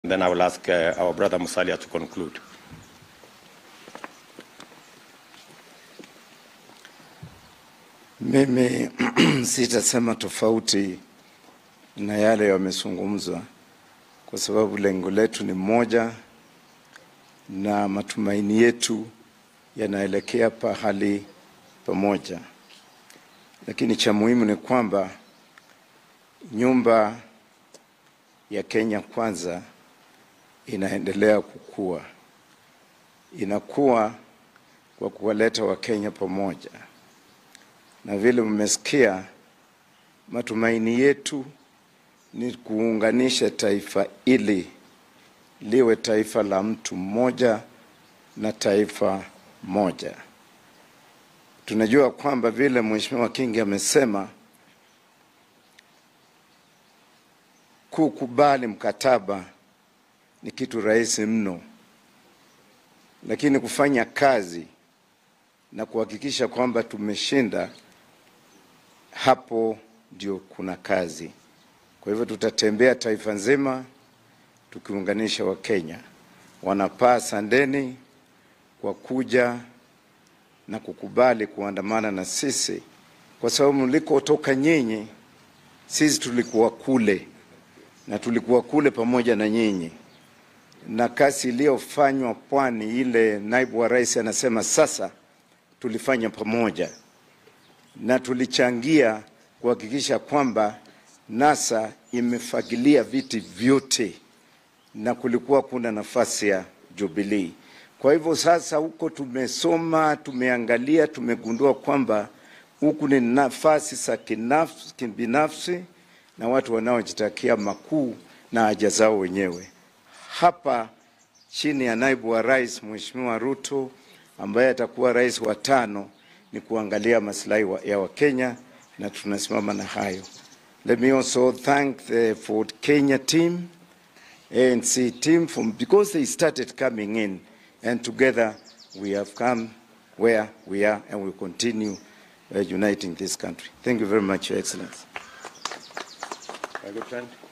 Then I will ask uh, our brother Musalia to conclude. Mimi sitasema tofauti na yale yamezungumzwa, kwa sababu lengo letu ni moja na matumaini yetu yanaelekea pahali pamoja, lakini cha muhimu ni kwamba nyumba ya Kenya Kwanza inaendelea kukua, inakuwa kwa kuwaleta Wakenya pamoja na vile mmesikia, matumaini yetu ni kuunganisha taifa ili liwe taifa la mtu mmoja na taifa moja. Tunajua kwamba vile Mheshimiwa Kingi amesema, kukubali mkataba ni kitu rahisi mno, lakini kufanya kazi na kuhakikisha kwamba tumeshinda hapo ndio kuna kazi. Kwa hivyo tutatembea taifa nzima tukiunganisha Wakenya. Wanapaa sandeni kwa kuja na kukubali kuandamana na sisi, kwa sababu mlikotoka nyinyi, sisi tulikuwa kule na tulikuwa kule pamoja na nyinyi, na kazi iliyofanywa pwani ile, naibu wa rais anasema sasa tulifanya pamoja na tulichangia kuhakikisha kwamba NASA imefagilia viti vyote na kulikuwa kuna nafasi ya Jubilee. Kwa hivyo sasa huko tumesoma, tumeangalia, tumegundua kwamba huku ni nafasi za kinafsi- kibinafsi na watu wanaojitakia makuu na haja zao wenyewe. Hapa chini ya naibu wa rais Mheshimiwa Ruto ambaye atakuwa rais wa tano ni kuangalia maslahi wa, ya Wakenya na tunasimama na hayo. Let me also thank the Ford Kenya team, ANC team, from, because they started coming in and together we have come where we are and we continue uh, uniting this country. Thank you very much, Your Excellency. My good friend.